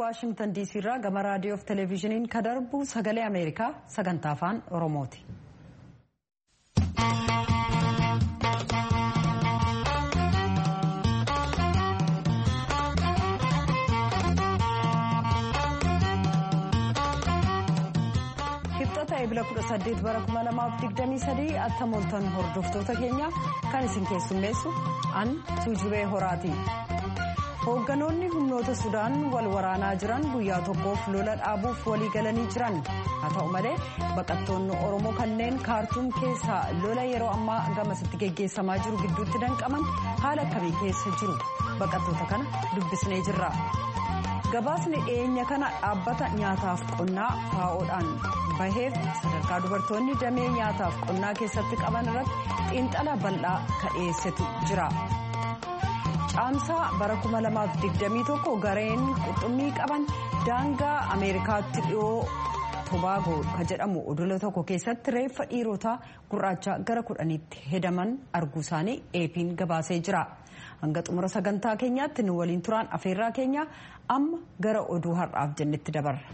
waashimtan diisii irraa gama raadiyoo fi televezyiiniin kan darbu sagalee ameerikaa sagantaa afaan oromooti. kibxata eebila 18 bara 2023 akka mooltan hordoftoota keenya kan isin keessummeessu an tuujubee horaati. hoogganoonni humnoota sudaan wal waraanaa jiran guyyaa tokkoof lola dhaabuuf walii galanii jiran haa ta'u malee baqattoonni oromoo kanneen kaartuum keessaa lola yeroo ammaa gamasitti geggeessamaa jiru gidduutti danqaman haala akkamii keessa jiru baqattoota kana dubbisnee jirra. gabaasni dhiyeenya kana dhaabbata nyaataaf qonnaa faa'oodhaan baheef sadarkaa dubartoonni damee nyaataaf qonnaa keessatti qaban irratti xiinxala bal'aa ka dhiyeessetu jira. caamsaa bara 2021 gareen qurxummii qaban daangaa ameerikaatti dhiyoo tobaagoo kan jedhamu odola tokko keessatti reeffa dhiirotaa gurraacha gara kudhaniitti hedaman arguu isaanii eepiin gabaasee jira hanga xumura sagantaa keenyaatti nu waliin turaan afeerraa keenya amma gara oduu har'aaf jennetti dabarra.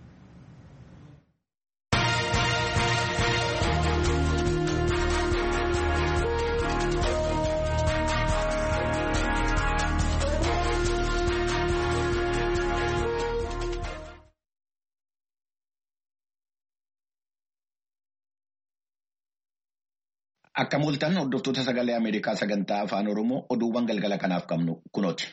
Akka mul'atan hordoftoota sagalee Ameerikaa sagantaa afaan Oromoo oduuwwan galgala kanaaf qabnu kunooti.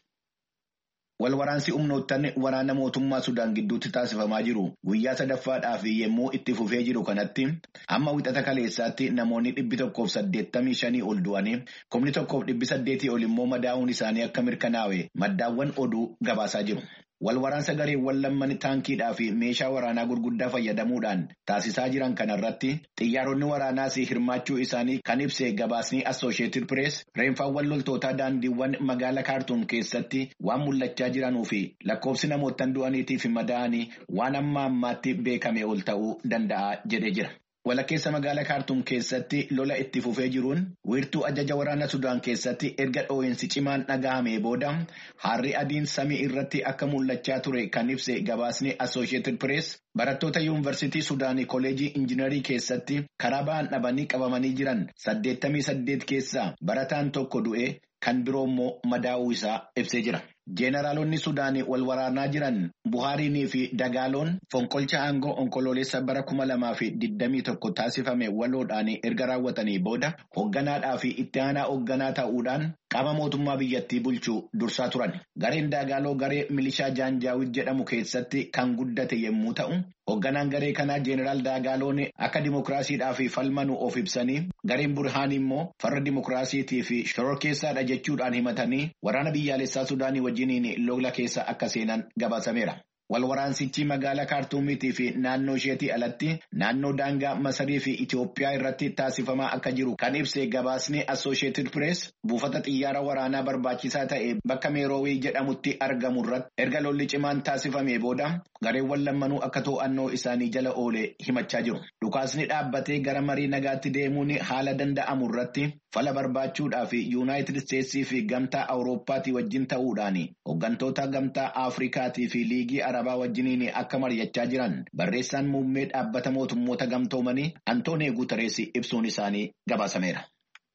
Wal waraansi humnoottan waraana mootummaa Sudaan gidduutti taasifamaa jiru guyyaa sadaffaadhaaf yommuu itti fufee jiru kanatti amma wixata kaleessaatti namoonni dhibbi tokkoof saddeettamii shanii ol du'anii kumni tokkoof dhibbi saddeetii ol immoo madaa'uun isaanii akka mirkanaa'e maddaawwan oduu gabaasaa jiru. Wal waraansa gareewwan lamman taankiidhaa fi meeshaa waraanaa gurguddaa fayyadamuudhaan taasisaa jiran kanarratti xiyyaaronni waraanaas hirmaachuu isaanii kan ibse gabaasni Assooshieetid Pirees reenfaawwan loltootaa daandiiwwan magaalaa kaartuum keessatti waan mul'achaa jiranuu fi lakkoofsi namootaan du'aniitii fi madaa'anii waan amma ammaatti beekame ol ta'uu danda'a jedhee jira. Walakkeessa magaalaa kaartuum keessatti lola itti fufee jiruun wiirtuu ajaja waraana Sudaan keessatti erga dhoo'insi cimaan dhaga'amee booda harri adiin samii irratti akka mul'achaa ture kan ibse gabaasni Assooshieetid Pirees barattoota yuunivarsiitii Sudaanii Koolejii Injiinarii keessatti karaa ba'an dhabanii qabamanii jiran saddeettamii saddeet keessaa barataan tokko du'e kan biroo immoo madaa'uu isaa ibsee jira. Jeenaraalonni Sudaanii wal waraanaa jiran Buhaariinii fi Dagaaloon fonqolcha aangoo onkoloolessa bara kuma lamaa fi digdamii tokko taasifame waloodhaan erga raawwatanii booda hoogganaadhaa fi itti aanaa hoogganaa ta'uudhaan qaama mootummaa biyyattii bulchuu dursaa turan. Gareen Dagaaloo garee milishaa Jaanjaawid jedhamu keessatti kan guddate yommuu ta'u, hoogganaan garee kanaa Jeenaraal Dagaaloon akka dimokiraasiidhaaf falmanu of ibsanii gareen Burhaan immoo farra dimokiraasiitii fi shororkeessaadha jechuudhaan himatanii waraana biyyaalessaa Sudaanii wajjiniin lola keessa akka seenan gabaasameera. Wal waraansichi magaalaa kaartuumiitii fi naannoo isheetii alatti naannoo daangaa Masarii fi Itoophiyaa irratti taasifamaa akka jiru kan ibse gabaasni Assooshieetid Pirees buufata xiyyaara waraanaa barbaachisaa ta'e bakka Meeroowii jedhamutti argamu irratti erga lolli cimaan taasifamee booda gareewwan lammanuu akka to'annoo isaanii jala oole himachaa jiru. Dhukaasni dhaabbatee gara marii nagaatti deemuun haala danda'amu irratti fala barbaachuudhaaf Yuunaayitid Isteetsii fi gamtaa Awurooppaatii wajjin ta'uudhaan hooggantoota gamtaa Afrikaatii fi liigii Arabaa wajjiniin akka mari'achaa jiran barreessaan muummee dhaabbata mootummoota gamtoomanii Antoonii Guutarees ibsuun isaanii gabaasameera.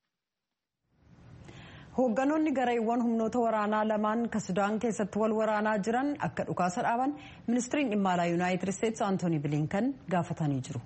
hoogganoonni gareewwan humnoota waraanaa lamaan ka sudaan keessatti wal waraanaa jiran akka dhukaasa dhaaban ministiriin dhimma alaa yuunaayitid isteetsi antoonii bilinkan gaafatanii jiru.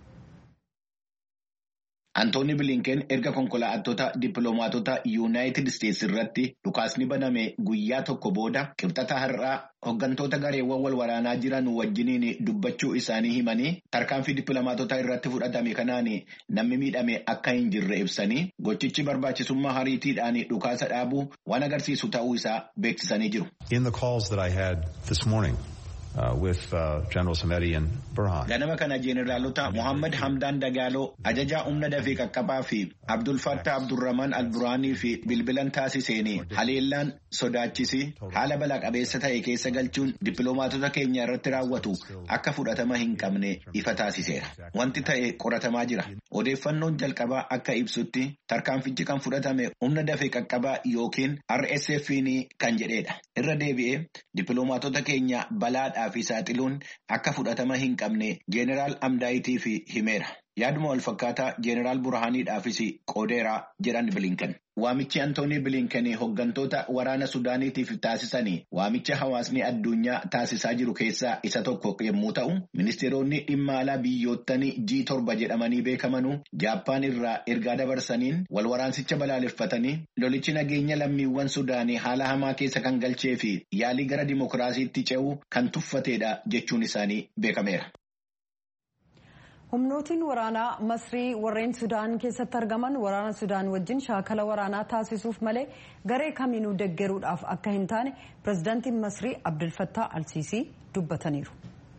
Antooni Bilinken erga konkolaattota dippiloomaatota Yuunaayitid Isteetsi irratti dhukaasni baname guyyaa tokko booda qibxata har'aa hooggantoota gareewwan wal waraanaa jiran wajjiniin dubbachuu isaanii himanii tarkaanfii dippiloomaatota irratti fudhatame kanaan namni miidhame akka hin jirre ibsanii gochichi barbaachisummaa hariitiidhaan dhukaasa dhaabuu waan agarsiisu ta'uu isaa beeksisanii jiru. In the calls that I had this morning Ganama kana jeeneraalota Mohaammed Hamdaan Dagaaloo ajajaa humna dafee qaqqabaa fi Abdul Fattah Abdurrahman Al-Duraanii fi bilbilan taasiseen haleellaan sodaachisi haala balaa qabeessa ta'e keessa galchuun dippiloomaatota keenya irratti raawwatu akka fudhatama hin qabne ifa taasiseera. Wanti ta'e qoratamaa jira. Odeeffannoon jalqabaa akka ibsutti tarkaanfichi kan fudhatame humna dafee qaqqabaa yookiin RSF kan jedhedha. Irra deebi'ee dippiloomaatota keenya balaadhaa fi saaxiluun akka fudhatama hin qabne jeeneraal Amdaayitii fi himeera. Yaaduma wal fakkaataa jeeneraal Burhaaniidhaafis qoodeeraa jedhan bilinkan. Waamichi Antoonii Bilinkan hooggantoota waraana Sudaaniitiif taasisanii waamicha hawaasni addunyaa taasisaa jiru keessaa isa tokko yommuu ta'u, ministeeronni dhimma alaa biyyoottan G7 jedhamanii beekamanuu Jaappaan irraa ergaa dabarsaniin wal waraansicha balaaleffatanii lolichi nageenya lammiiwwan Sudaanii haala hamaa keessa kan galchee fi yaalii gara dimokiraasiitti ce'uu kan tuffatedha jechuun isaanii beekameera. humnootiin waraanaa masrii warreen sudaan keessatti argaman waraana sudaan wajjin shaakala waraanaa taasisuuf malee garee kamiinuu deggeruudhaaf akka hin taane pirezidaantiin masrii abdulfattaa alsiisii dubbataniiru.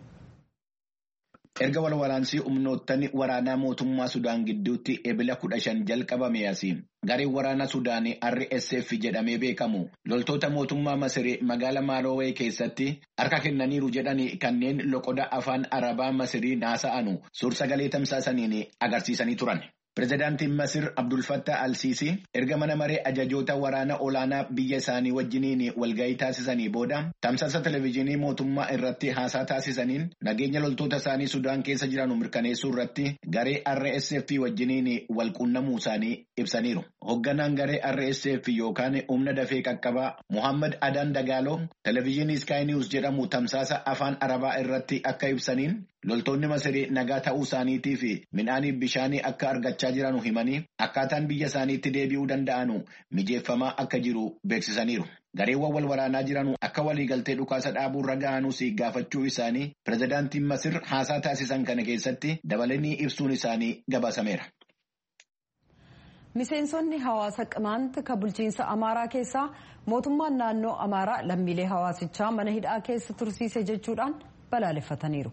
erga wal waraansii humnoottan waraanaa mootummaa sudaan gidduutti ebila kudha shan jalqabame asiin gareen waraana sudaanii rsf jedhamee beekamu loltoota mootummaa masirii magaala maarowee keessatti harka kennaniiru jedhanii kanneen loqoda afaan arabaa masirii naasa'anu suur-sagalee tamsaasaniin agarsiisanii turan. Pireezidaantiin Masir Abdul Fattah Al-Siisii erga mana maree ajajoota waraana olaanaa biyya isaanii wajjiniin walgahii taasisanii booda tamsaasa televezyiinii mootummaa irratti haasaa taasisaniin nageenya loltoota isaanii Sudaan keessa jiran mirkaneessuu irratti garee RSF wajjiniin walquunnamuu isaanii ibsaniiru. Hoogganaan garee RSF yookaan humna dafee qaqqabaa Muhammad Adan Dagaaloo televezyiinii Sky News jedhamu tamsaasa afaan Arabaa irratti akka ibsaniin loltoonni Masirii nagaa ta'uu isaaniitii fi midhaanii bishaanii akka argachaa jiran himanii akkaataan biyya isaaniitti deebi'uu danda'anu mijeeffamaa akka jiru beeksisaniiru. Gareewwan wal waraanaa jiran akka waliigaltee dhukaasa dhaabuu irra ga'anuus gaafachuu isaanii pireezidaantiin Masir haasaa taasisan kana keessatti dabalanii ibsuun isaanii gabaasameera. Miseensonni hawaasa qimaanta kan bulchiinsa Amaaraa keessaa mootummaan naannoo Amaaraa lammiilee hawaasichaa mana hidhaa keessa tursiise jechuudhaan balaaleffataniiru.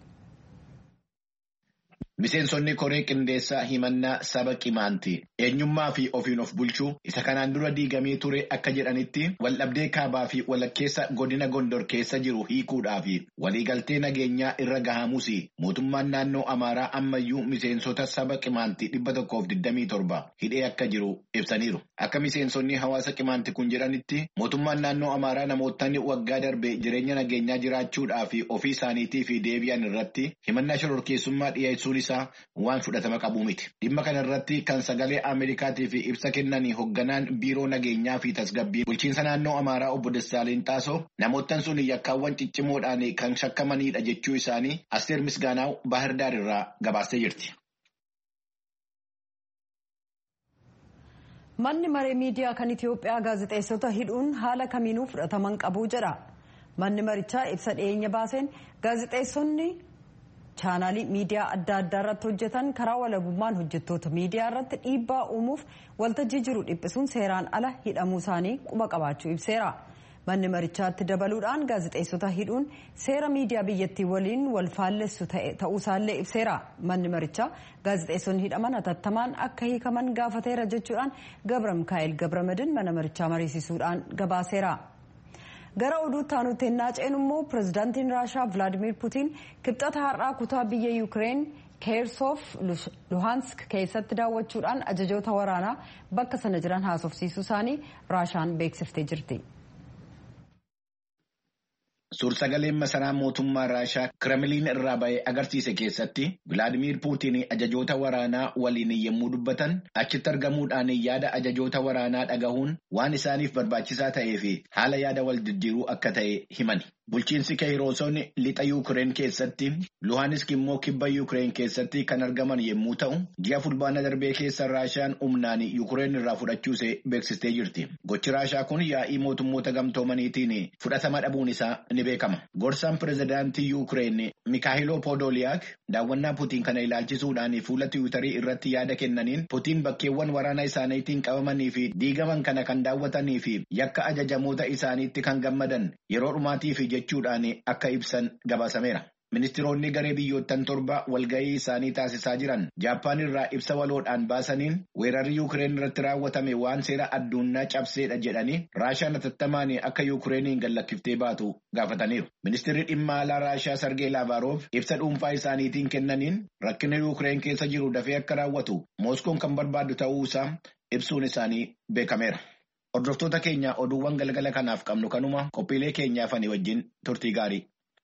Miseensonni koree qindeessaa himannaa saba qimaanti eenyummaa fi ofiin of bulchuu isa kanaan dura diigamee ture akka jedhanitti waldhabdee kaabaa fi walakkeessa godina gondor keessa jiru hiikuudhaa fi waliigaltee nageenyaa irra gahamus mootummaan naannoo amaaraa ammayyuu miseensota saba qimaanti dhibba tokkoof digdamii torba hidhee akka jiru ibsaniiru. Akka miseensonni hawaasa qimaanti kun jedhanitti mootummaan naannoo amaaraa namootni waggaa darbe jireenya nageenyaa jiraachuudhaa fi ofii isaaniitii fi deebi'an irratti himannaa shororkeessummaa dhiyeessuun waan fudhatama qabu miti. Dhimma kana irratti kan sagalee Ameerikaatiif ibsa kennanii hoogganaan biiroo nageenyaa fi tasgabbii bulchiinsa naannoo Amaaraa obbo Dassaaleen Xaasoo namoottan sun yakkaawwan ciccimoodhaan kan shakkamanidha jechuu isaanii Asteer Misgaanaaw Baahirdaar irraa gabaastee jirti. Manni maree miidiyaa kan Itoophiyaa gaazexeessota hidhuun haala kamiinuu fudhataman qabu jedha. Manni marichaa ibsa dhiyeenya baaseen gaazexeessonni chaanaalii miidiyaa adda addaa irratti hojjetan karaa walabummaan hojjettoota miidiyaa irratti dhiibbaa uumuuf waltajjii jiru dhiphisuun seeraan ala hidhamuu isaanii quba qabaachuu ibseera. Manni marichaatti dabaluudhaan gaazexeessota hidhuun seera miidiyaa biyyattii waliin wal faallessu ta'uusaallee ibseera. Manni marichaa gaazexeessonni hidhaman hatattamaan akka hiikaman gaafateera jechuudhaan Gabra Mikaa'el Gabramadin mana marichaa mariisisuudhaan gabaaseera. gara oduutti aanutti ennaa ceenu immoo pirezidaantiin raashaa vilaadimir putiin kibxata har'aa kutaa biyya yuukireen keersoof luhansk keessatti daawwachuudhaan ajajoota waraanaa bakka sana jiran haasofsiisuu isaanii raashaan beeksiftee jirti. Suursagaleen masaraa mootummaa Raashaa Kiramiliin irraa ba'ee agarsiise keessatti Vilaadimiir Puutiin ajajoota waraanaa waliin yommuu dubbatan achitti argamuudhaan yaada ajajoota waraanaa dhagahuun waan isaaniif barbaachisaa ta'ee fi haala yaada wal jijjiiruu akka ta'e himani. Bulchiinsi Keeyroosoon lixa Yuukireen keessatti Luhaanisk immoo kibba Yuukireen keessatti kan argaman yommuu ta'u ji'a fulbaana darbee keessa Raashaan humnaan Yuukireen irraa fudhachuuse beeksistee jirti. Gochi Raashaa kun yaa'ii mootummoota gamtoomaniitiin fudhatama dhabuun isaa ni beekama. Gorsaan pirezidaantii Yuukireen Mikaayiloo Poodoliyaak daawwannaa Putiin kana ilaalchisuudhaan fuula tiwiitarii irratti yaada kennaniin Putiin bakkeewwan waraana isaaniitiin qabamanii fi diigaman kana kan daawwatanii fi yakka ajajamoota isaaniitti kan gammadan yeroo dhumaatiif jechuudhaan akka ibsan gabaasameera. Ministiroonni garee biyyoottan torba walgahii isaanii taasisaa jiran Jaappaan irraa ibsa waloodhaan baasaniin weerarri Yuukireen irratti raawwatame waan seera addunyaa cabseedha jedhanii Raashaan atattamaan akka Yuukireeniin gallakiftee baatu gaafataniiru. Ministirri dhimma alaa Raashaa Sargee Laavaroof ibsa dhuunfaa isaaniitiin kennaniin rakkina Yuukireen keessa jiru dafee akka raawwatu Mooskoon kan barbaadu ta'uu isaa ibsuun isaanii beekameera. Hordoftoota keenya oduuwwan galgala kanaaf qabnu kanuma qophiilee keenyaaf ani wajjin turtii gaarii.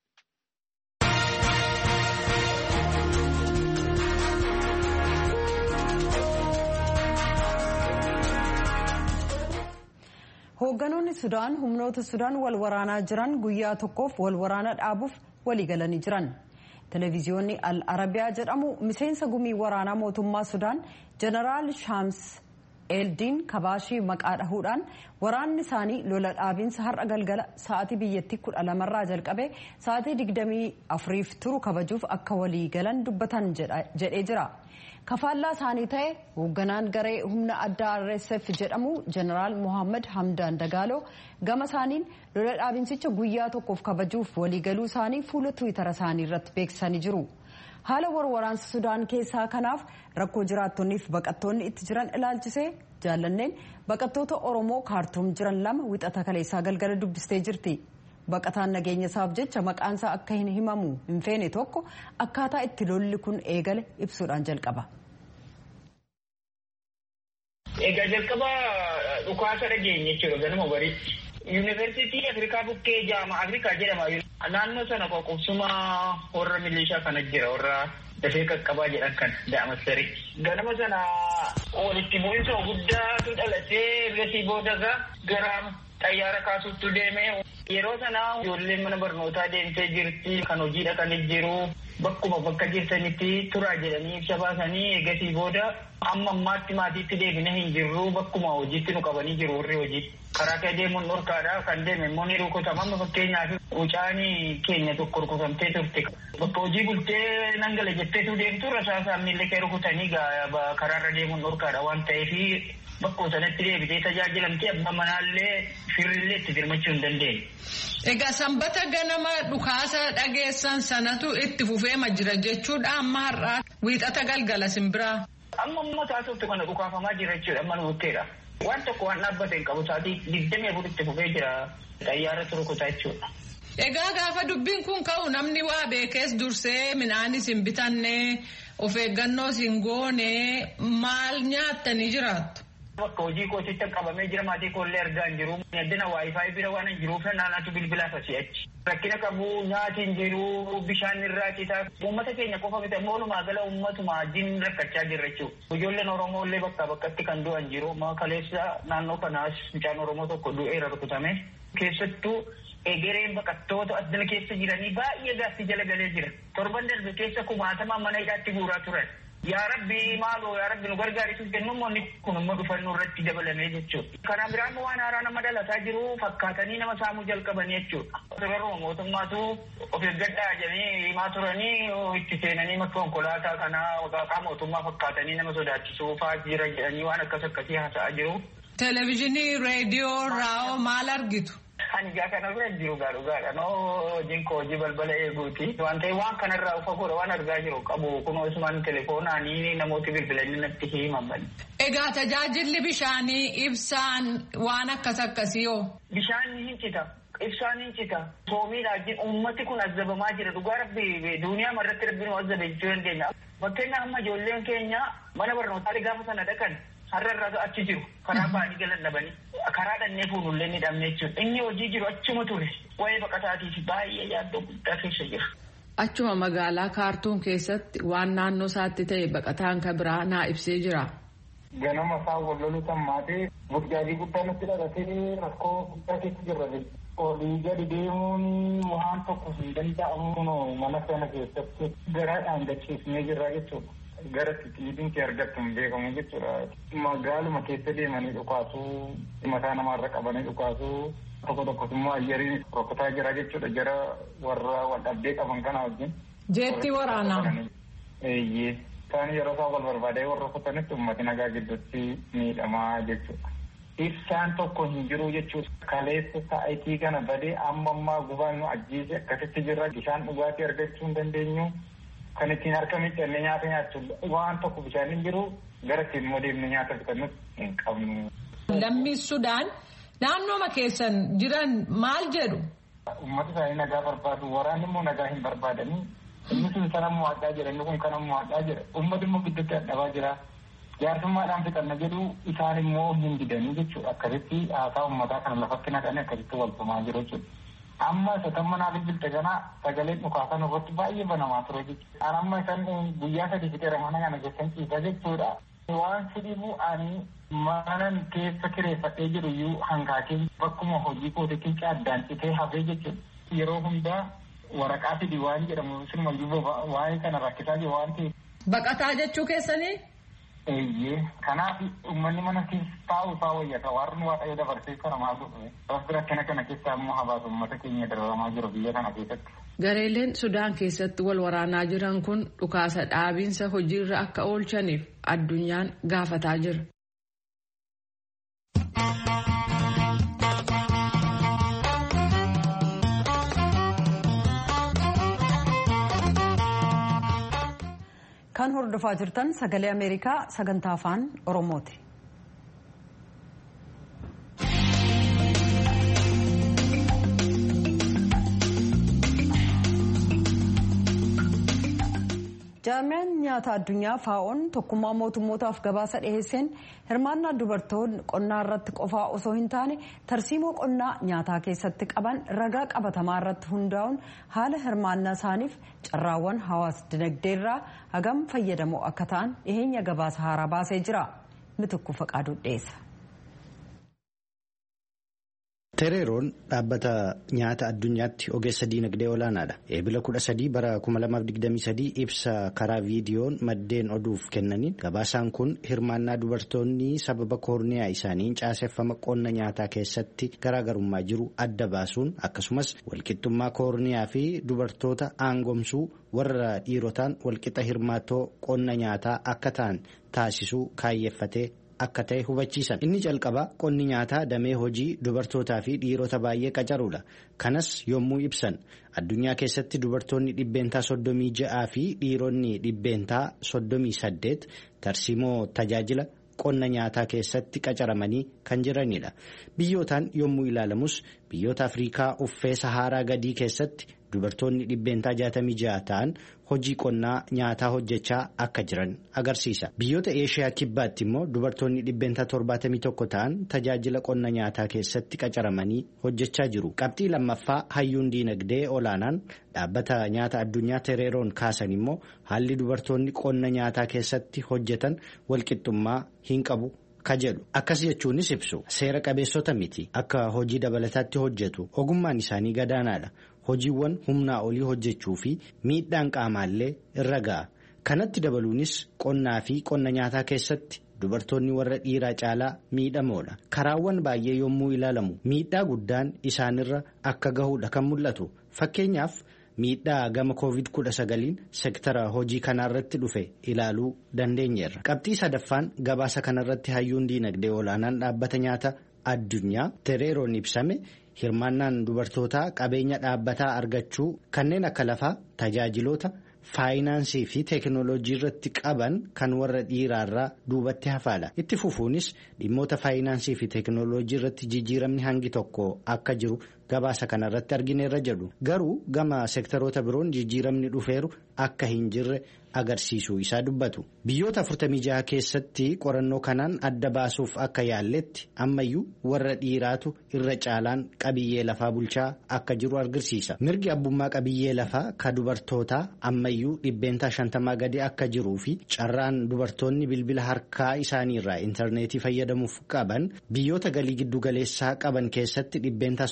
Hoogganoonni Sudaan humnoota Sudaan wal waraanaa jiran guyyaa tokkoof wal waraana dhaabuuf walii galanii jiran. Televiziyoonni Al Arabiyaa jedhamu miseensa gumii waraanaa mootummaa Sudaan Jeneraal Shaams Eeldiin kabaashii maqaa dhahuudhaan waraanni isaanii lola dhaabiinsa har'a galgala sa'aatii biyyattii kudha lamarraa jalqabee sa'aatii digdamii afuriif turu kabajuuf akka walii galan dubbatan jedhee jira. kafaallaa isaanii ta'e hoogganaan garee humna addaa RSF jedhamu jeneraal Mohaammed Hamdaan Dagaaloo gama isaaniin lola dhaabinsicha guyyaa tokkoof kabajuuf waliigaluu isaanii fuula tiwiitara isaanii irratti beeksisanii jiru. Haala warwaraansa Sudaan keessaa kanaaf rakkoo jiraattonniif baqattoonni itti jiran ilaalchisee jaallanneen baqattoota Oromoo kaartuum jiran lama wixata kaleessaa galgala dubbistee jirti. Baqataan nageenya isaaf jecha maqaan isaa akka hin himamu hin feene tokko akkaataa itti lolli kun eegale ibsuudhaan jalqaba. Egaa jalqaba dhukaasa dhageenye jechuudha ganama bariitti. Yuunivarsiitii Afrikaa bukkee jaama Afrikaa jedhama. Naannoo sana qoqqobsuma warra milishaa kana jira warra dafee qaqqabaa jedhan kan da'amasari. Ganama sana walitti bu'iinsa guddaatu dhalatee gasii boodarra gara xayyaara kaasuutti deemee yeroo sana ijoolleen mana barnootaa deemtee jirti kan hojii dhaqanii jiru bakkuma bakka jirtanitti turaa jedhanii ibsa baasanii eegasii booda amma ammaatti maatiitti deebine hin jirru bakkuma hojiitti nu qabanii jiru warri hojii karaa kee deemuun dhorkaadha kan deeme immoo ni rukutama amma fakkeenyaaf mucaani keenya tokko rukutamtee turte bakka hojii bultee nangala jetteetu deemtu rasaasaan miillee kee rukutanii karaarra deemuun dhorkaadha waan ta'eef bakkoo sanatti deebitee tajaajilamtee abbaa manaallee firrillee itti firmachuu hin dandeenye. Egaa sanbata ganama dhukaasa dhageessan sanatu itti fufeema jira jechuudha amma har'aa wiixata galgala simbiraa. Amma amma taasiftu kana dhukaafamaa jira jechuudha amma nu bukkeedha. Waan tokko waan dhaabbate hin qabu sa'aatii digdamii afur itti fufee jira xayyaara turukutaa jechuudha. Egaa gaafa dubbiin kun ka'u namni waa beekees dursee midhaanis hin bitanne of eeggannoos hin goone maal nyaattanii jiraattu? Bakka hojii kootitti qabamee jira maatii koollee argaa hin jiru. Addina waayifaayi bira waan hin jiruuf naannatu bilbilaaf asii achi. Rakkina qabu nyaati hin jiru bishaan irraa citaa. Uummata keenya qofa miti ammoo walumaa gala uummatuma wajjin rakkachaa jirra jechuudha. Ijoolleen Oromoo illee bakkaa bakkatti kan du'an jiru. Kaleessa naannoo kanaas mucaan Oromoo tokko du'eera rukutame. Keessattuu egereen baqattoota addina keessa jiranii baay'ee gaatti jala galee jira. Torban darbe keessa kumaatama mana hidhaatti guuraa turan. Yaa Rabbi maaloo yaa Rabbi nu gargaarisuuf kennuun kun immoo dhufannoo irratti dabalamee jechuudha. Kana biraan waan haaraa nama dhalataa jiru fakkaatanii nama saamuu jalqabanii jechuudha. Yeroo mootummaatu of eeggadhaa jedhanii himaa turanii itti seenanii makka konkolaataa kanaa waaqaa mootummaa fakkaatanii nama sodaachisuu fa'aa jira jedhanii waan akkas akkasii haasa'aa jiru. Televezyiinii, reediyoo, raa'oo maal argitu? Ani gaa kana bira jiru gaa dhugaadha. Noo hojiin koo hojii balbala eeguuti. Waan ta'eef waan kanarraa ufa godha waan argaa jiru qabu. Kunoo isumaan teleefoonaanii namooti bilbilanii natti himan bani. Egaa tajaajilli bishaanii ibsaan waan akkas akkasii hoo? Bishaan hin cita. Ibsaan hin cita. Soomiidhaan uummati kun azzabamaa jira. Dhugaa rabbi duuniyaa marratti rabbi nu azzabe jechuu dandeenya. Fakkeenyaaf amma ijoolleen keenya mana barnootaa gaafa sana dhaqan har'arraa achi jiru karaa ba'anii galan dhabanii karaa dhannee fuunullee ni dhabne jechuudha inni hojii jiru achuma ture waa'ee baqataatiif baay'ee yaaddoo guddaa keessa jira. Achuma magaalaa kaartuum keessatti waan naannoo isaatti ta'e baqataan kan biraa naa ibsee jira. Ganama isaa walloluu sammaatee burjaajii guddaa nutti dhalatee rakkoo guddaa keessa jirra olii gadi deemuun waan tokko hin danda'amu mana sana keessatti garaadhaan gachiifnee jirra jechuudha. gara xixiidinti argattu hin beekamu jechuudha. Magaaluma keessa deemanii dhukaasuu mataa namaarra qabanii dhukaasuu tokko tokkos immoo ayyariin rokkotaa jira jechuudha jara warra waldhabdee qaban kana wajjin. Jeetti waraanaa. Eeyyee. Isaan yeroo isaan wal barbaadee warra rukkutanitti uummati nagaa gidduutti miidhamaa jechuudha. Ibsaan tokko hin jiru jechuudha. Kaleessa sa'aatii kana badee amma ammaa gubaan nu ajjeese akkasitti jirra. Bishaan dhugaatii argachuu hin dandeenyu. Kan ittiin harka miiccannee nyaata nyaachuudha. Waan tokko bishaan hin jiru gara ittiin immoo deemnee nyaata bitannu hin qabnu. Lammii Sudaan naannooma keessan jiran maal jedhu? Uummata isaanii nagaa barbaadu. Waraanni immoo nagaa hin barbaadanii. Inni sun sana mo'adhaa jira. Inni kun kana mo'adhaa jira. Uummati immoo gidduutti dadhabaa jira. Jaarsummaadhaan fixanna jedhu isaan immoo hin didanii jechuudha. Akkasitti haasaa uummataa kana lafatti naqanii akkasitti wal tumaa jiru jechuudha. Amma isa tamma naa bilbilte kana sagaleen dhukaasan irratti baay'ee banamaa ture jechuudha. An amma isaan guyyaa sadii fixeera mana kana keessan ciisa jechuudha. Waan sidhibu ani manan keessa kireeffadhee jiru iyyuu hanqaaqee bakkuma hojii kootitti addaan citee hafee jechuudha. Yeroo hundaa waraqaa fidi waan jedhamu sinumayyuu waa'ee kana rakkisaa jiru waan ta'eef. Baqataa jechuu keessanii? Eeyyee kanaaf uummanni mana keessa taa'u isaa wayyata warri waaqayyo dabarsee kana maal godhu rabbi rakkina kana keessaa immoo habaasa uummata keenya dararamaa jiru biyya kana keessatti. Gareeleen Sudaan keessatti wal waraanaa jiran kun dhukaasa dhaabiinsa hojiirra akka oolchaniif addunyaan gaafataa jira. Kan hordofaa jirtan sagalee Ameerikaa sagantaa afaan Oromooti. Jaarmiyaan nyaata addunyaa faa'oon tokkummaa mootummootaaf gabaasa dhiheesseen hirmaannaa dubartoonni qonnaa irratti qofaa osoo hin taane tarsiimoo qonnaa nyaataa keessatti qaban ragaa qabatamaa irratti hundaa'uun haala hirmaannaa isaaniif carraawwan hawaas dinagdee irraa hagam fayyadamoo akka ta'an dhiheenya gabaasa haaraa baasee jira. Mitukku faqaaduu dhiyeessa. Tereeroon dhaabbata nyaata addunyaatti ogeessa diinagdee olaanaadha. Eebila kudha sadii bara 2023 ibsa karaa viidiyoon maddeen oduuf kennaniin gabaasaan kun hirmaannaa dubartoonni sababa koorniyaa isaaniin caaseffama qonna nyaataa keessatti garaagarummaa jiru adda baasuun akkasumas walqixxummaa koorniyaa fi dubartoota aangomsuu warra dhiirotaan walqixa hirmaattoo qonna nyaataa akka ta'an taasisuu kaayyeeffatee. akka ta'e hubachiisan inni jalqabaa qonni nyaataa damee hojii dubartootaa fi dhiirota baay'ee qacaruudha kanas yommuu ibsan addunyaa keessatti dubartoonni dhibbeentaa soddomii ja'aa fi dhiironni dhibbeentaa soddomii saddeet tarsiimoo tajaajila qonna nyaataa keessatti qacaramanii kan jiranidha biyyootaan yommuu ilaalamus biyyoota afriikaa uffee sahaaraa gadii keessatti dubartoonni dhibbeentaa jaatamii ja'a ta'an hojii qonnaa nyaataa hojjechaa akka jiran agarsiisa biyyoota eeshiyaa kibbaatti immoo dubartoonni dhibbeentaa torbaatamii tokko ta'an tajaajila qonna nyaataa keessatti qacaramanii hojjechaa jiru qabxii lammaffaa hayyuun diinagdee olaanaan dhaabbata nyaata addunyaa tereeroon kaasan immoo haalli dubartoonni qonna nyaataa keessatti hojjetan walqixxummaa hin qabu. ka jedhu akkas jechuunis ibsu seera qabeessota miti akka hojii dabalataatti hojjetu ogummaan isaanii gadaanaadha hojiiwwan humnaa olii hojjechuu fi miidhaan qaamaallee irra ga'a kanatti dabaluunis qonnaa fi qonna nyaataa keessatti dubartoonni warra dhiiraa caalaa miidhamoodha karaawwan baay'ee yommuu ilaalamu miidhaa guddaan isaanirra akka gahuudha kan mul'atu fakkeenyaaf. miidhaa gama covid kudha sagaliin sektara hojii kanaarratti dhufe ilaaluu dandeenyeerra qabxii sadaffaan gabaasa kanarratti hayyuun diinagdee olaanaan dhaabbata nyaata addunyaa tereeroon ibsame hirmaannaan dubartootaa qabeenya dhaabbataa argachuu kanneen akka lafaa tajaajiloota faayinaansii fi teekinooloojii irratti qaban kan warra dhiiraarraa duubatti hafaadha itti fufuunis dhimmoota faayinaansii fi teekinooloojii irratti jijjiiramni hangi tokko akka jiru gabaasa kanarratti argineerra jedhu garuu gama seektaroota biroon jijjiiramni dhufeeru akka hin jirre agarsiisuu isaa dubbatu biyyoota 46 keessatti qorannoo kanaan adda baasuuf akka yaalletti ammayyuu warra dhiiraatu irra caalaan qabiyyee lafaa bulchaa akka jiru agarsiisa mirgi abbummaa qabiyyee lafaa ka dubartootaa ammayyuu dhibbeentaa shantamaa gadi akka jiruu fi carraan dubartoonni bilbila harkaa isaaniirraa intarneetii fayyadamuuf qaban biyyoota galii giddugaleessaa qaban keessatti dhibbeentaa 35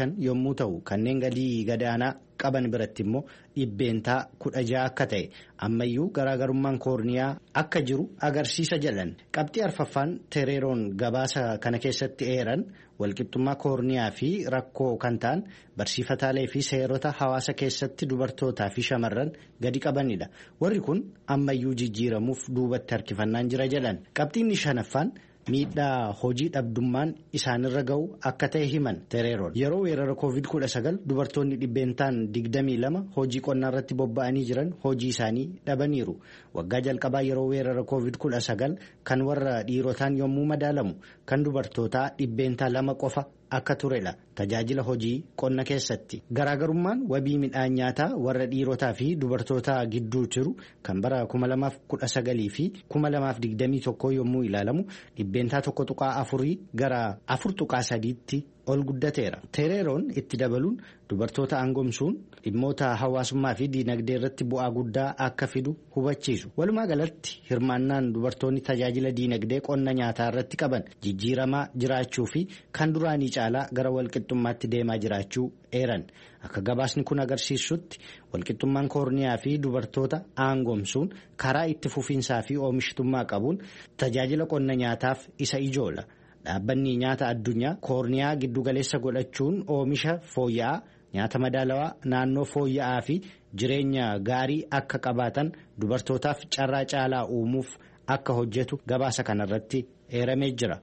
shan yommuu ta'u kanneen galii gadaanaa qaban biratti immoo dhibbeentaa kudha ja'a akka ta'e ammayyuu garaagarummaan koorniyaa akka jiru agarsiisa jedhan qabxii arfaffaan tereeroon gabaasa kana keessatti eeran walqixxummaa koorniyaa fi rakkoo kan ta'an barsiifataalee fi seerota hawaasa keessatti dubartootaa fi shamarran gadi qabanidha warri kun ammayyuu jijjiiramuuf duubatti harkifannaan jira jedhan qabxiinni shanaffaan. miidhaa hojii dhabdummaan isaanirra ga'u akka ta'e himan tereeroon yeroo weerara covid 19 dubartoonni dhibbeentaan 22 hojii qonnaa irratti bobba'anii jiran hojii isaanii dhabaniiru waggaa jalqabaa yeroo weerara covid 19 kan warra dhiirotaan yommuu madaalamu kan dubartootaa dhibbeentaa lama qofa akka turedha tajaajila hojii qonna keessatti garaagarummaan wabii midhaan nyaataa warra dhiirotaa fi dubartootaa gidduu jiru kan bara 2019 fi 2021 yommuu ilaalamu dhibbeentaa tokko tuqaa afurii gara afur tuqaa sadiitti ol guddateera tereeroon itti dabaluun dubartoota aangomsuun dhimmoota hawaasummaa fi diinagdee irratti bu'aa guddaa akka fidu hubachiisu walumaa galatti hirmaannaan dubartoonni tajaajila diinagdee qonna nyaataa irratti qaban jijjiiramaa jiraachuu fi kan duraanii caalaa gara walqixxummaatti deemaa jiraachuu eeran akka gabaasni kun agarsiisutti walqixxummaan koorniyaa fi dubartoota aangomsuun karaa itti fufiinsaa fi oomishtummaa qabuun tajaajila qonna nyaataaf isa ijoola. dhaabbanni nyaata addunyaa koorniyaa giddugaleessa godhachuun oomisha fooyya'aa nyaata madaalawaa naannoo fooyya'aa fi jireenya gaarii akka qabaatan dubartootaaf carraa caalaa uumuuf akka hojjetu gabaasa kanarratti eeramee jira.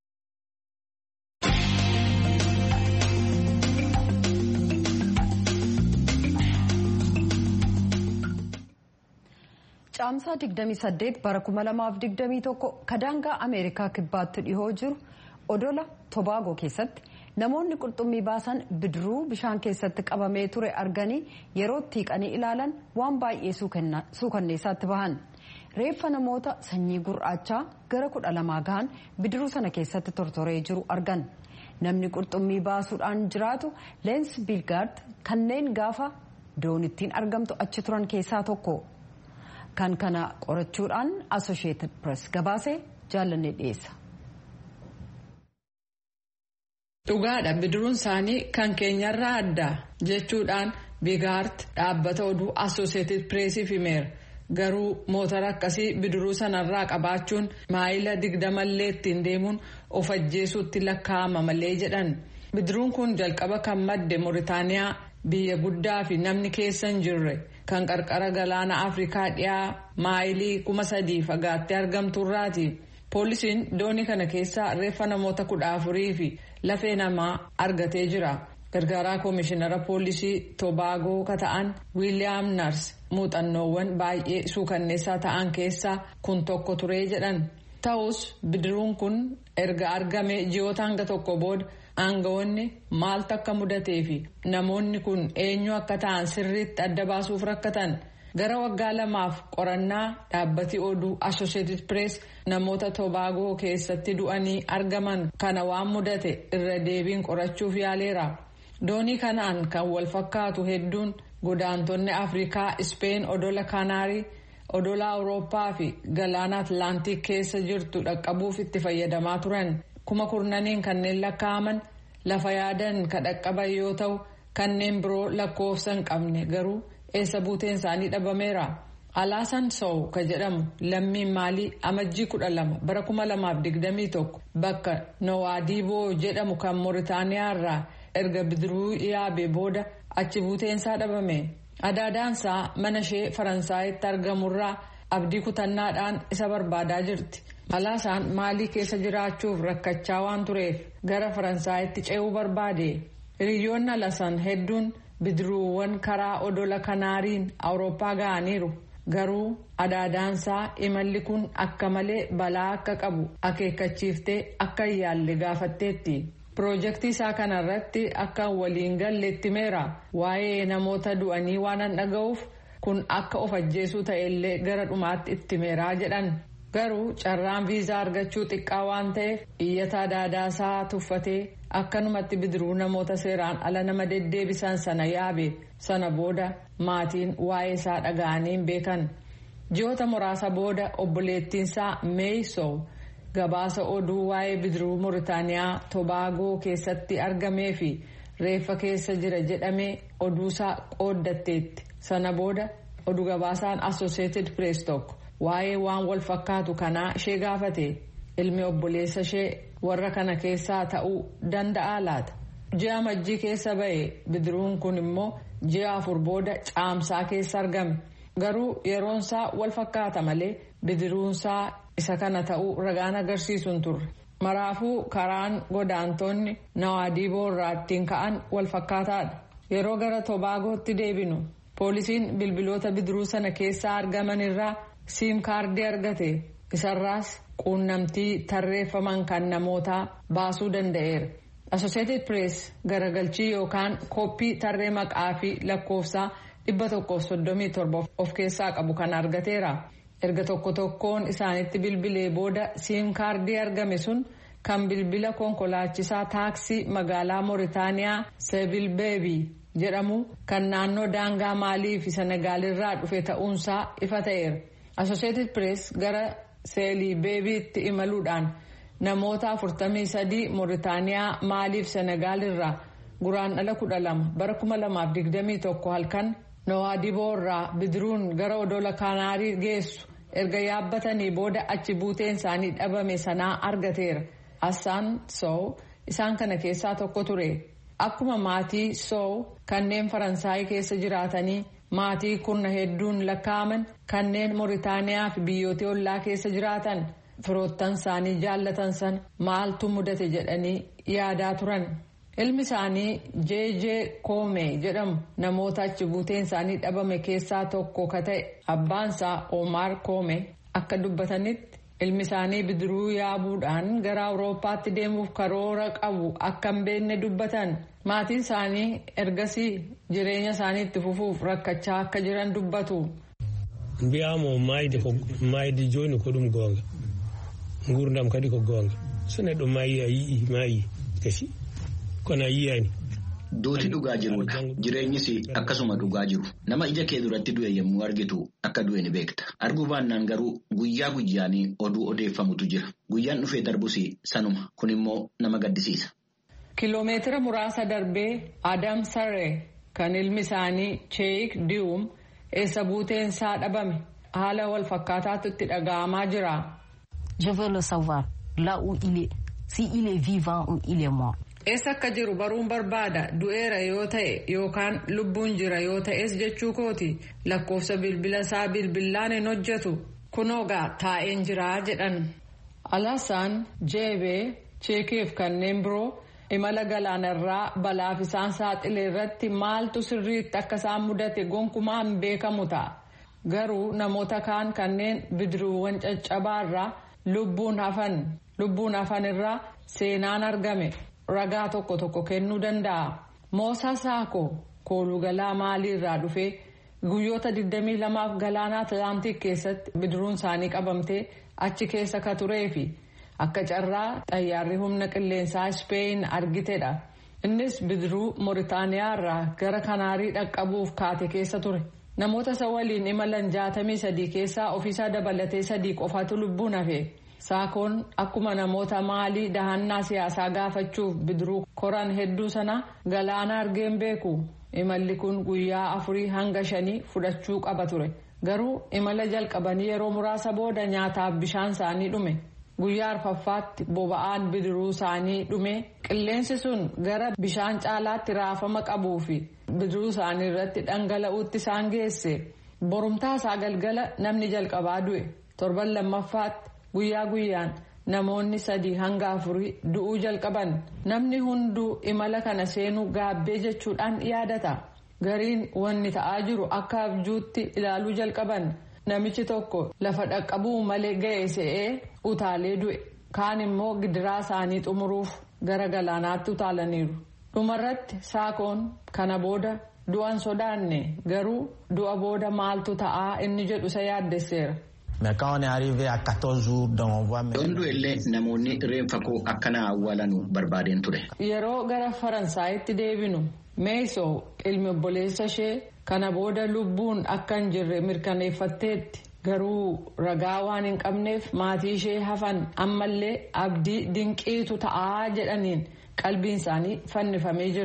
caamsaa 28 bara 2021 kadaangaa ameerikaa kibbaatti dhihoo jiru odola tobaagoo keessatti namoonni qurxummii baasan bidiruu bishaan keessatti qabamee ture arganii yeroo tiiqanii ilaalan waan baay'ee suukanneessaatti bahan reeffa namoota sanyii gurraachaa gara kudha lamaa gahan bidiruu sana keessatti tortoree jiru argan namni qurxummii baasuudhaan jiraatu leens bilgaard kanneen gaafa doonittiin argamtu achi turan keessaa tokko. kan kana qorachuudhaan associated press gabaasee jaallanne dhiyeessa. dhugaadha bidiruun isaanii kan keenyarraa adda jechuudhaan bigaart dhaabbata oduu associated pressiif himeera garuu motora akkasii bidiruu sanarraa qabaachuun maayila digdamallee ittiin deemuun of ajjeesuutti lakkaa'ama malee jedhan bidiruun kun jalqaba kan madde mooritaaniyaa biyya guddaa fi namni keessa hin jirre. kan qarqara galaana afrikaa dhiyaa maayilii kuma sadii fagaattee argamturraati poolisiin doonii kana keessaa reeffa namoota kudha afurii fi lafee namaa argatee jira gargaaraa koomishinara poolisii tobaagoo kata'an wiiliyaam nars muuxannoowwan baay'ee suukanneessaa ta'an keessaa kun tokko turee jedhan ta'us bidiruun kun erga argame ji'oota hanga tokko booda. aangawoonni maaltu akka mudatee fi namoonni kun eenyu akka ta'an sirriitti adda baasuuf rakkatan gara waggaa lamaaf qorannaa dhaabbati oduu associated press namoota tobaagoo keessatti du'anii argaman kana waan mudate irra deebiin qorachuuf yaaleera doonii kanaan kan wal fakkaatu hedduun godaantonni afrikaa ispeen odola kaanaarii odola awurooppaa fi galaana atlaantiik keessa jirtu dhaqqabuuf itti fayyadamaa turan. kuma kurnaniin kanneen lakkaa'aman lafa yaadan ka dhaqqaban yoo ta'u kanneen biroo lakkoofsa hin qabne garuu eessa buuteen isaanii dhabameera alaasan sow ka jedhamu lammiin maalii amajjii kudha lama bara kuma lamaaf digdamii tokko bakka nowaadiiboo jedhamu kan mooritaaniyaa irraa erga bidiruu yaabee booda achi buuteensaa dhabame adaadaansaa mana ishee faransaayitti argamurraa abdii kutannaadhaan isa barbaadaa jirti. alaasaan maalii keessa jiraachuuf rakkachaa waan tureef gara faransaayitti ce'uu barbaade hiriyoonni alasan hedduun bidiruuwwan karaa odola kanaariin awurooppaa ga'aniiru garuu adaadaansaa imalli kun akka malee balaa akka qabu akeekkachiiftee akka hin yaalle gaafatteetti piroojeektii isaa kanarratti akka waliin galleetti meera waa'ee namoota du'anii waan an dhaga'uuf kun akka of ajjeesuu ta'ellee gara dhumaatti itti meeraa jedhan. garuu carraan viizaa argachuu xiqqaa waan ta'eef iyyataa daadaasaa tuffatee akkanumatti bidiruu namoota seeraan ala nama deddeebisan sana yaabe sana booda maatiin waa'ee isaa dhaga'anii hin beekan ji'oota muraasa booda obboleettiinsaa meeysow gabaasa oduu waa'ee bidiruu mooritaaniyaa tobaagoo keessatti argamee fi reeffa keessa jira jedhamee oduusaa qooddatteetti sana booda oduu gabaasaan associated press tokko waa'ee waan wal fakkaatu kanaa ishee gaafate ilmi obboleessa ishee warra kana keessaa ta'uu danda'a laata ji'a majjii keessa ba'e bidiruun kun immoo ji'a afur booda caamsaa keessa argame garuu yeroonsaa wal fakkaata malee bidiruunsaa isa kana ta'uu ragaan agarsiisu hin turre. maraafuu karaan godaantonni nawaadiiboo irraa ittiin ka'an wal fakkaataadha yeroo gara tobaagootti deebinu poolisiin bilbiloota bidiruu sana keessaa argaman irraa siim kaardii argate isarraas quunnamtii tarreeffaman kan namootaa baasuu danda'eera associated press garagalchii yookaan kooppii tarree maqaa fi lakkoofsaa 137 of keessaa qabu kan argateera. erga tokko tokkoon isaanitti bilbilee booda siim kaardii argame sun kan bilbila konkolaachisaa taaksii magaalaa mooritaaniyaa seebil beebii jedhamu kan naannoo daangaa maalii fi senegaalirraa dhufe ta'uunsaa ifa ta'eera associated press gara seelii beebiitti imaluudhaan namoota 43 mooritaaniyaa maalii fi senegaalirraa guraandhala 12 bara 2021 halkan nowaadiboo irraa bidiruun gara odola kaanaarii geessu. erga yaabbatanii booda achi buuteen isaanii dhabame sanaa argateera assaan soow isaan kana keessaa tokko ture akkuma maatii soow kanneen faransaayii keessa jiraatanii maatii kurna hedduun lakkaa'aman kanneen mooritaaniyaa fi biyyoota ollaa keessa jiraatan firoottan isaanii jaallatan san maaltu mudate jedhanii yaadaa turan ilmi isaanii jeejee koomee jedhamu namoota achi buuteen isaanii dhabame keessaa tokko ka ta'e abbaansaa oomaar koomee akka dubbatanitti ilmi isaanii bidiruu yaabuudhaan gara awurooppaatti deemuuf karoora qabu akka hin beekne dubbatan maatiin isaanii ergasii jireenya isaanii itti fufuuf rakkachaa akka jiran dubbatu. Biyyaamo maayidi jooni kodhum goonga ngurdam kadi ko goonga sunedho maayi ayi maayi kasi. Duuti dhugaa jirudha. Jireenyis akkasuma dhugaa jiru. Nama ija kee duratti du'e yommuu argitu akka du'e ni beekta. Arguu baannaan garuu guyyaa guyyaanii oduu odeeffamutu jira. Guyyaan dhufee darbus sanuma. Kun immoo nama gaddisiisa. Kiloomeetira muraasa darbee Adam Sarree kan ilmi isaanii Cheek Diwum eessa buuteen isaa dhabame haala wal fakkaataatu itti dhaga'amaa jira. Je veux le savoir là où il est. Si il est vivant ou il est mort. eessa akka jiru baruun barbaada du'eera yoo ta'e yookaan lubbuun jira yoo ta'es jechuu kooti lakkoofsa bilbila isaa bilbilaan hin hojjetu kunoogaa taa'een jiraa jedhan alaasaan jeebee cheekiif kanneen biroo imala galaanarraa balaaf isaan saaxile irratti maaltu sirriitti akka isaan mudate gonkumaa hin beekamu ta'a garuu namoota kaan kanneen bidiruuwwan caccabaarraa lubbuun hafan lubbuun hafan irraa seenaan argame. ragaa tokko tokko kennuu danda'a. Moosaa Saakoo koolugalaa maalii irraa dhufee guyyoota 22f galaana Atlaantik keessatti bidiruun isaanii qabamtee achi keessa ka turee fi akka carraa xayyaarri humna qilleensaa Ispeen argitedha. Innis bidiruu Mooritaaniyaa irraa gara Kanaarii dhaqqabuuf kaate keessa ture. Namoota isa waliin imalan 63 keessaa ofiisaa dabalatee sadii qofatu lubbuun hafe. Saakoon akkuma namoota maalii dahannaa siyaasaa gaafachuuf bidiruu koran hedduu sana galaana argeen beeku imalli kun guyyaa afurii hanga shanii fudhachuu qaba ture garuu imala jalqabanii yeroo muraasa booda nyaataaf bishaan isaanii dhume guyyaa arfaffaatti boba'aan bidiruu isaanii dhume qilleensi sun gara bishaan caalaatti raafama qabuu fi bidiruu isaanii irratti dhangala'uutti isaan geesse borumtaa isaa galgala namni jalqabaa du'e torban lammaffaatti. guyyaa guyyaan namoonni sadii hanga afurii du'uu jalqaban namni hunduu imala kana seenuu gaabbee jechuudhaan yaadata gariin wanni ta'aa jiru akka abjuutti ilaaluu jalqaban namichi tokko lafa dhaqqabuu malee ga'e se'ee utaalee du'e kaan immoo gidiraa isaanii xumuruuf gara galaanaatti utaalaniiru dhumarratti saakoon kana booda du'an sodaanne garuu du'a booda maaltu ta'aa inni jedhu isa yaaddesseera. Mais quand on est arrivé à 14 jours, donc on voit... Dondu illee namoonni reenfa koo akkana awwaalanu barbaadeen ture. Yeroo gara Faransaayitti deebinu meesoo ilmi obboleessa ishee kana booda lubbuun akka hin jirre mirkaneeffatteetti garuu ragaa waan hin qabneef maatii ishee hafan ammallee abdii dinqiitu ta'aa jedhaniin qalbiin isaanii fannifamee jira.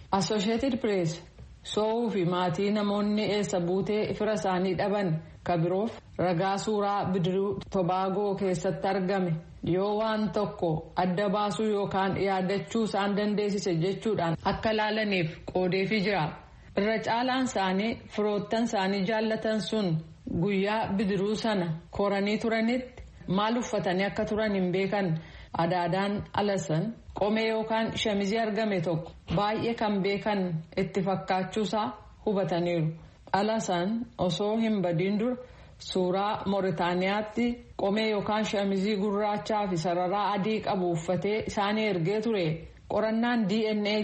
Associated Press soowuu fi maatii namoonni eessa buutee fira isaanii dhaban kabiroof ragaa suuraa bidiruu tobaagoo keessatti argame yoo waan tokko adda baasuu yookaan yaadachuu isaan dandeessise jechuudhaan akka laalaniif qoodeefii jira. irra caalaan isaanii firoottan isaanii jaallatan sun guyyaa bidiruu sana koranii turanitti maal uffatanii akka turan hin beekan adaadaan alasan qomee yookaan shamizii argame tokko baay'ee kan beekan itti fakkaachuusaa hubataniiru alasan osoo hin badiin dura suuraa mooritaaniyaatti qomee yookaan shamizii gurraachaa fi sararaa adii qabu uffatee isaanii ergee ture qorannaan dna